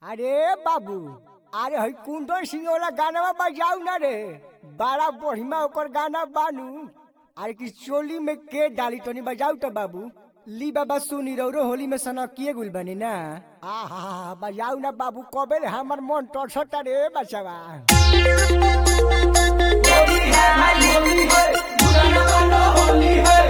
अरे बाबू अरे हई कुंदन सिंह वाला गाना बजाऊ ना रे बड़ा बढ़िया ओकर गाना बानू अरे कि चोली में के डाली तनी बजाऊ तो बाबू ली बाबा सुनी रौरो होली में सनकिए गुल बनी ना आहा बजाऊ ना बाबू कबे रे हमर मन टसटा रे बचवा होली है होली है बुरा न मानो होली है